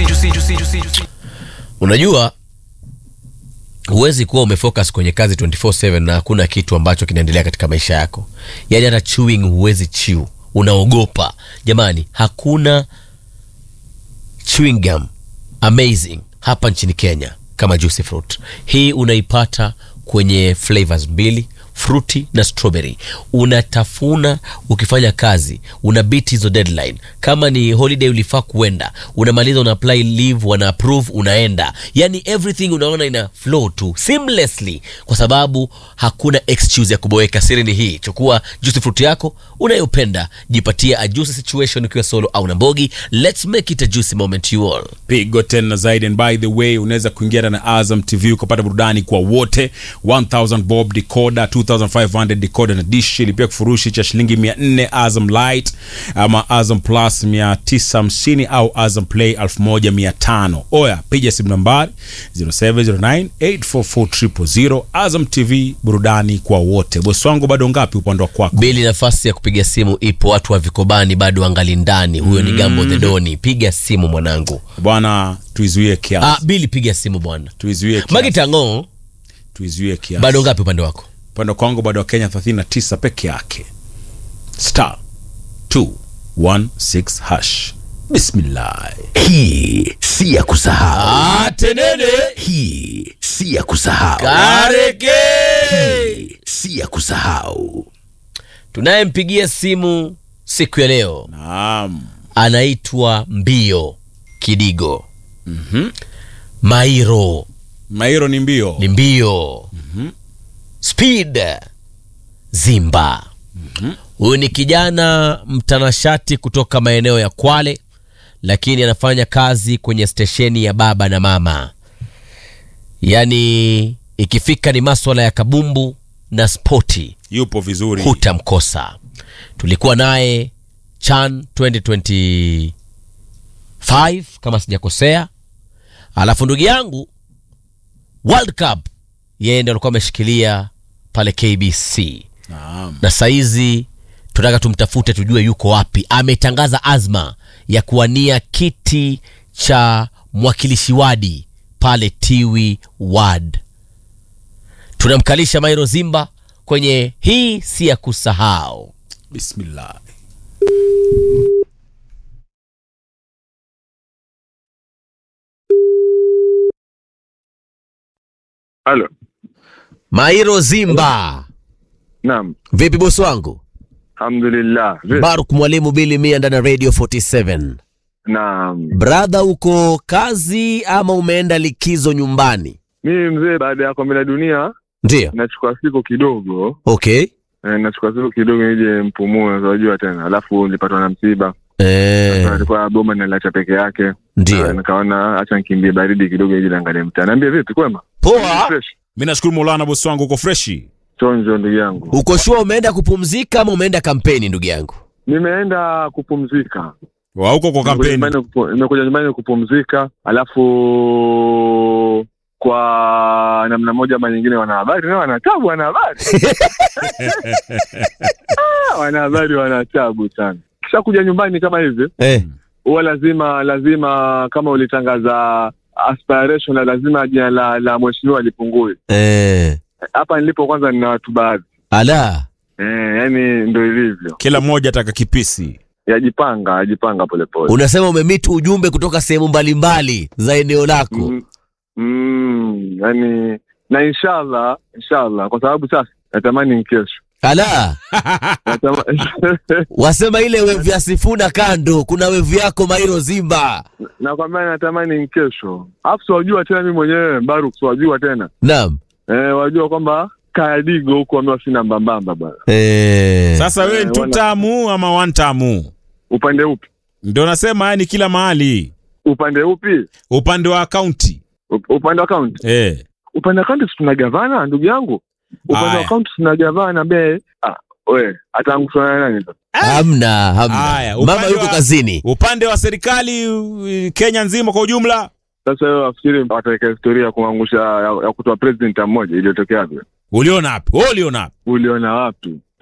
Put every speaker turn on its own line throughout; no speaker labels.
juicy, juicy, juicy, juicy.
unajua huwezi kuwa umefocus kwenye kazi 24/7 na hakuna kitu ambacho kinaendelea katika maisha yako yaani hata chewing huwezi chew unaogopa jamani hakuna chewing gum amazing hapa nchini kenya kama juicy fruit hii unaipata kwenye flavors mbili fruity na strawberry unatafuna ukifanya kazi una beat hizo deadline kama ni holiday ulifaa kuenda unamaliza una apply leave wana approve unaenda yani everything unaona ina flow tu seamlessly kwa sababu hakuna excuse ya kuboeka siri ni hii chukua juicy fruit yako unayopenda jipatia a juicy situation ukiwa solo au na mbogi let's make it a juicy moment you all
pigo tena zaidi and by the way unaweza kuingia na azam tv ukapata burudani kwa wote 1000 bob decoder 2500 decoder na dish ilipia kifurushi cha shilingi 400 azam light ama azam plus 950 au azam play 1500 oya piga simu nambari 0709844000 azam tv burudani kwa wote bosi wangu bado ngapi upande wa kwako
bili nafasi ya kupiga simu ipo watu wa vikobani bado angali ndani huyo ni gambo the doni piga simu mwanangu
bwana tuizuie kiasi
ah, bili piga simu bwana
tuizuie kiasi
magitango
tuizuie kiasi
bado ngapi upande wako
upande wa kwangu bado wa kenya 39 peke yake star 216 hash bismillah
hii si ya kusahau
atenene
hii si ya kusahau
kareke
hii si ya kusahau
tunayempigia simu siku ya leo
naam
anaitwa mbio kidigo mm-hmm. mairo
mairo ni mbio
ni mbio mm-hmm. speed zimba huyu ni kijana mtanashati kutoka maeneo ya kwale lakini anafanya kazi kwenye stesheni ya baba na mama yaani ikifika ni maswala ya kabumbu na spoti
yupo vizuri
hutamkosa tulikuwa naye chan 2025 kama sijakosea alafu ndugu yangu world cup yeye ndo alikuwa ameshikilia pale kbc
naam
na saizi tunataka tumtafute tujue yuko wapi ametangaza azma ya kuwania kiti cha mwakilishi wadi pale tiwi wad tunamkalisha mairo zimba kwenye hii si ya kusahau
bismillah
Halo.
mairo zimba
Naam.
vipi bosi wangu
Alhamdulillah. Vipi?
baruk mwalimu bili mia ndani ya radio 47
Naam.
bradha uko kazi ama umeenda likizo nyumbani
Mimi mzee baada ya kombe la dunia
ndio
nachukua siku kidogo.
okay
Eh, nachukua siku kidogo nije mpumue unajua tena. Alafu nilipatwa na msiba.
eh,
Alikuwa boma naliacha peke yake. Ah,
ndio
Nikaona acha nikimbie baridi kidogo ili niangalie mtaa. Niambie vipi kwema?
poa
Fresh.
mi nashukuru maulana bosi wangu uko freshi
Chonjo ndugu yangu.
uko shua umeenda kupumzika ama umeenda kampeni ndugu yangu
Nimeenda kupumzika.
wa uko kwa
Nimekuja
kampeni
nyumbani kupu- Nimekuja nyumbani kupumzika. Alafu kwa namna moja ama nyingine wanahabari nao wanatabu wanahabari Ah, wanahabari wanatabu sana kisha kuja nyumbani kama hivi
eh.
huwa lazima lazima kama ulitangaza aspiration la lazima jina la, la mheshimiwa lipungue
Eh.
hapa nilipo kwanza nina watu baadhi
ala
eh, yani ndo ilivyo
kila mmoja ataka kipisi
yajipanga yajipanga polepole
unasema umemit ujumbe kutoka sehemu mbalimbali za eneo lako
mm, mm, yani na inshallah inshallah kwa sababu sasa natamani ni kesho
ala
Natama...
wasema ile wevu ya sifuna kando kuna wevu yako mairo zimba
nakwambia natamani ni kesho alafu siwajua tena mi mwenyewe Baruk siwajua tena
naam
eh, wajua kwamba kayadigo huko wamewa sina mbambamba bwana
eh.
sasa wewe
Eh,
ni two
wana-
tamu ama one tamu
upande upi
ndio nasema yani kila mahali
upande upi
upande wa akaunti
Up- upande wa kaunti
eh.
upande wa kaunti tuna gavana ndugu yangu upande
Aya.
wa kaunti tuna gavana ambaye ah, we ataangushwa na nani sasa
hamna hamna
Haya,
mama
upande
yuko
wa-
kazini
upande wa serikali uh, kenya nzima kwa ujumla
sasa wewe wafikiri wataweka historia ya kuangusha ya, ya kutoa president mmoja iliyotokea wapi
uliona wapi Wewe uliona wapi
uliona wapi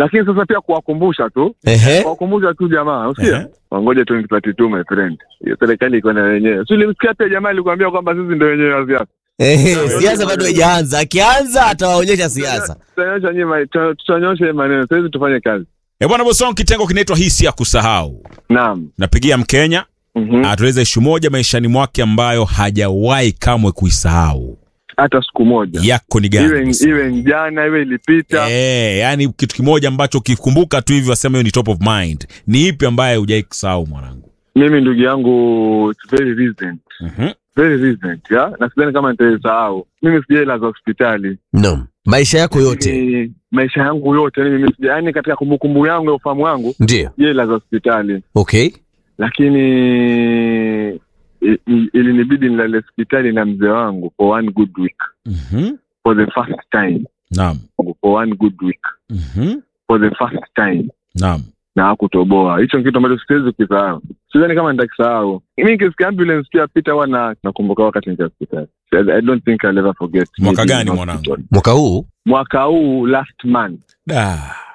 lakini sasa pia kuwakumbusha tu
Ehe.
kuwakumbusha tu jamaa
Ehe.
usikia wangoje 2032 my friend hiyo serikali iko na wenyewe si ulimsikia pia jamaa alikuambia kwamba sisi ndio wenyewe wa siasa
Ehe, siasa bado haijaanza. Akianza atawaonyesha siasa.
tutanyosha nyima tutanyosha hii maneno sasa hizi tufanye kazi
E bwana Bosong, kitengo kinaitwa hisi ya kusahau.
naam
Napigia Mkenya
Mhm.
atueleze ishu moja maishani mwake ambayo hajawahi kamwe kuisahau.
hata siku moja
Yako ni
iwe
gani? Bosong?
iwe ni jana iwe ilipita
Eh, yani kitu kimoja ambacho ukikumbuka tu hivi wasema hiyo ni top of mind. Ni ipi ambaye hujai kusahau mwanangu?
mimi ndugu yangu it's very recent
Mhm.
very recent ya na sidhani kama nitaisahau mimi sijaela za hospitali
No. Maisha yako yote.
Mimi- maisha yangu yote yani mimi sija yani katika kumbukumbu yangu ya ufahamu wangu
Ndio.
jela za hospitali
Okay.
lakini i- i- ilinibidi nilale hospitali na mzee wangu for one good week
Mhm.
for the first time
Naam.
for one good week
Mhm.
for the first time
Naam.
na hakutoboa hicho ni kitu ambacho siwezi kukisahau sidhani kama nitakisahau mi nikisikia ambulance pia pita huwa na nakumbuka wakati nikia hospitali I- i don't think I'll ever forget
Mwaka
being
gani
in
mwanangu?
hospital.
Mwaka huu
mwaka huu last month
Da.